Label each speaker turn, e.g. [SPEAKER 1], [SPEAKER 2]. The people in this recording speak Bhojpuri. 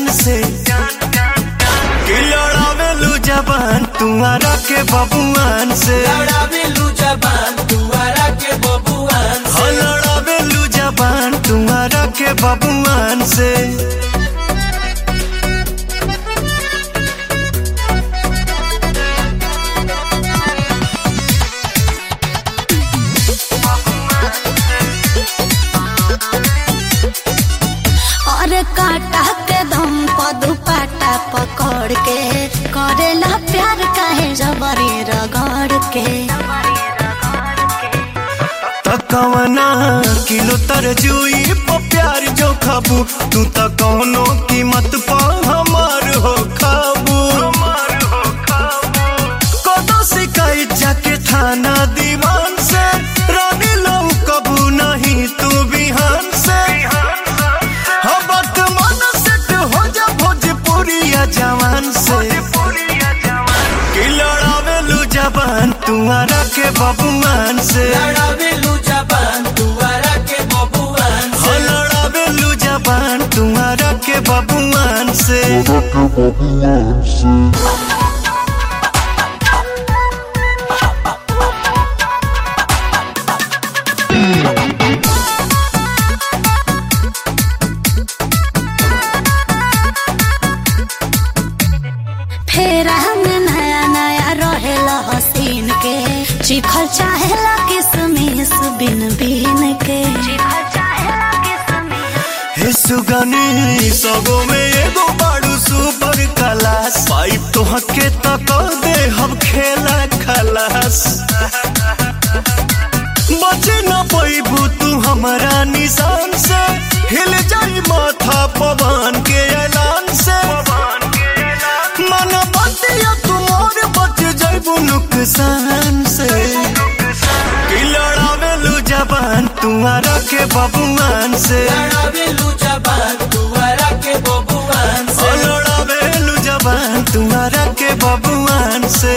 [SPEAKER 1] जान से कि लड़ावेलू जबान तुम्हारा के बबुआन से
[SPEAKER 2] लड़ावेलू जबान दुआरा के बबुआन
[SPEAKER 1] हो लड़ावेलू जबान तुम्हारा के बबुआन से
[SPEAKER 3] और काटा के दम पर दुपट्टा पकड़ के करेला प्यार काहे जबरी रगड़ के
[SPEAKER 1] तकवना किलो तरजुई पर प्यार जो खाबू तू त कौनो कीमत पर हमार हो खाबू कदो शिकायत जाके थाना दीवान से रानी लो कबू नहीं तू बिहान से हाँ वर्तमान सेट हो जा भोजपुरिया जवान से कि लड़ावेलू जबान तुम्हारा के बबुआन से
[SPEAKER 2] लड़ावेलू जबान दुआरा के बबुआन
[SPEAKER 1] हो लड़ावेलू जबान तुम्हारा के बबुआन से
[SPEAKER 3] फेर हमें नया नया रहेला हसीन के चिखल चाहेला किसमिस बिन बिन के
[SPEAKER 1] हे सुगनी सगो में एगो बाड़ू सुपर क्लास पाइप तो हके तक दे हम खेला खलास बचे न पैबू तू हमारा निशान से हिल जाई माथा पवन के ऐलान से मन बतिया तुमोर बच जाइबू नुकसान से कि लड़ावेलू जबान तुम्हारा के बबुआन से
[SPEAKER 2] लड़ावेलू जबान दुआरा के बबुआन
[SPEAKER 1] ओ लड़ावेलू जबान तुम्हारा के बबुआन से